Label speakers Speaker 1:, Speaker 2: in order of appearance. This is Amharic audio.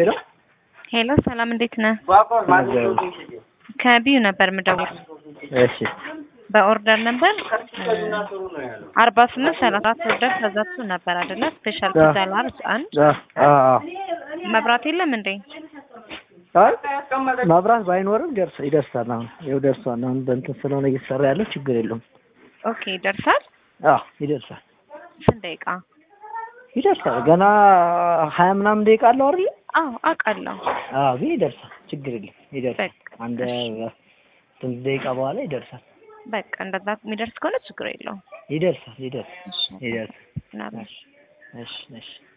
Speaker 1: ሄሎ
Speaker 2: ሄሎ ሰላም፣ እንዴት ነህ? ከቢዩ ነበር የምደውል
Speaker 1: እሺ
Speaker 2: በኦርደር ነበር አርባ ስምንት ሰላሳ አራት ኦርደር ተዘግቶ ነበር አይደለ? ስፔሻል ፒዛ ላርጅ አንድ
Speaker 1: አ አ
Speaker 2: መብራት የለም እንዴ?
Speaker 1: አይ መብራት ባይኖርም ደርስ ይደርሳል። አሁን ይኸው ደርሷል። አሁን በእንትን ስለሆነ እየተሰራ ያለው ችግር የለውም።
Speaker 2: ኦኬ ይደርሳል።
Speaker 1: አዎ ይደርሳል
Speaker 2: ስንት ደቂቃ?
Speaker 1: ይደርሳል። ገና ሀያ ምናምን ደቂቃ አለው አይደል?
Speaker 2: አዎ አውቃለሁ።
Speaker 1: አዎ ግን ይደርሳል። ችግር የለም ይደርሳል።
Speaker 2: በቃ
Speaker 1: አንድ ስንት ደቂቃ በኋላ ይደርሳል።
Speaker 2: በቃ እንደዛ የሚደርስ ከሆነ ችግር የለውም።
Speaker 1: ይደርሳል። ይደርሳል።
Speaker 2: እሺ
Speaker 1: ይደርሳል።
Speaker 2: ምናምን
Speaker 1: እሺ እሺ እሺ